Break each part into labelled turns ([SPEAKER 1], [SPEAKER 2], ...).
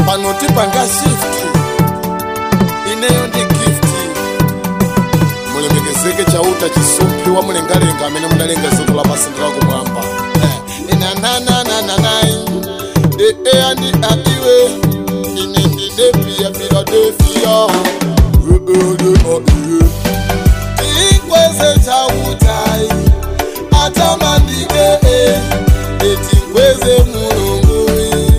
[SPEAKER 1] panoti panga shift ineyo ndi gift mulemekezeke chauta chisumpi wa mlengalenga amene mudalenga dziko lapansi ndi lakumwamba inanananananai ee andi adiwe ine ndine pia philadelphia inkweze chautai atamandike eti nkweze mulungu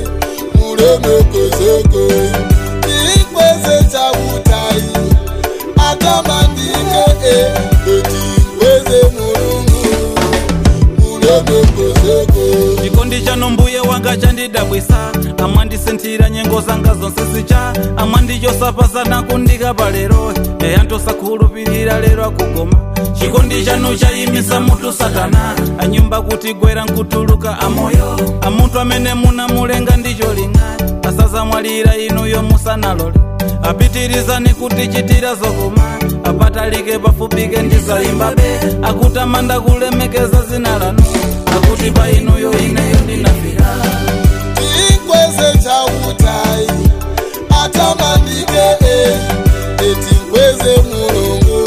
[SPEAKER 1] mulemekezeke inkweze chautai atamandike eti nkweze mulungu mulemekezeke
[SPEAKER 2] chikondi chano mbuye wanga chandidabwisa amwandisinthira nyengo zanga zonse zicha amwandiyosapazana kundikapa lero eya ntosakhulupirira lero akugoma chikondi chanu chayimisa mutu satana anyumba kuti gwera nkutuluka amoyo amunthu amene munamulenga ndicholinga asazamwalira inuyo musanalole apitirizani kutichitira zokoma apatalike pafupike ndizayimbabe akutamanda kulemekeza zina lanu akuti pa inuyo ineyo ndinafika
[SPEAKER 1] inkweze chautai atamandike eti nkweze mulungu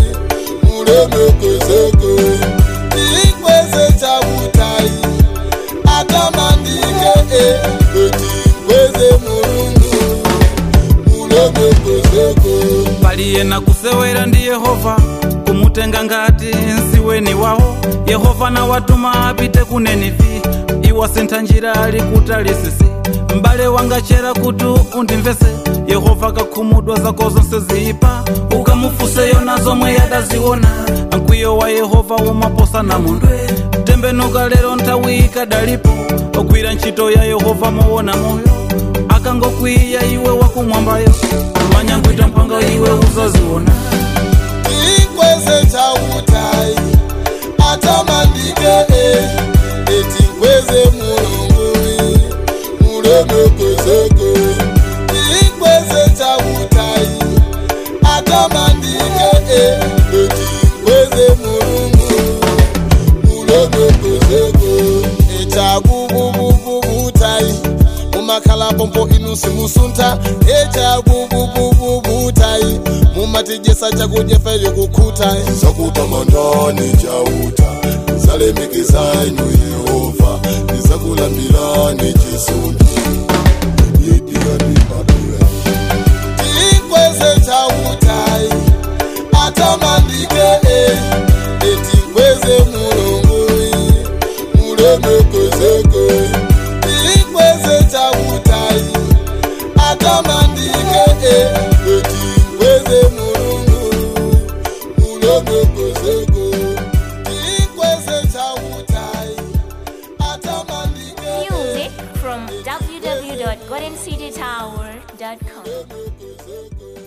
[SPEAKER 1] mulemekezeke inkweze chautai atamandike eti nkweze mulungu mulemekezeke
[SPEAKER 2] paliye na kusewera ndi yehova kumutenga ngati nsiweni wawo yehova nawatuma apite ku nenivi iwasintha njira ali kutalisisi m'bale wanga chera kuti undimvese yehova kakhumudwa zako zonse ziyipa ukamufuseyo na zomwe yadaziona mkwiyo wa yehova umaposa na mundwe tembenuka lero nthawi ikadalipo ogwira ntchito ya yehova moona moyo akangokwiya iwe wakumwambayo manyangwita mphanga iwe uzaziona
[SPEAKER 1] inkweze chautai atamandike eti nkweze mulungu mulemekezeke inkweze chautai atamandike eti nkweze mulungu mulemekezeke echakububububutai mumakhala pompo inu simusuntha echakububububutai mumatijesa chakudya fere kukhuta zakutamandani chauta zalemekizani yehova nizakulambirani chisumbi inkweze chautai atamandike eti nkweze mulungu mulemekezeke inkweze chautai atamandike eti nkweze mulungu mulemekezeke inkweze chautai atamandike
[SPEAKER 3] Music from www.goldencitytower.com.
[SPEAKER 1] mulemekezeke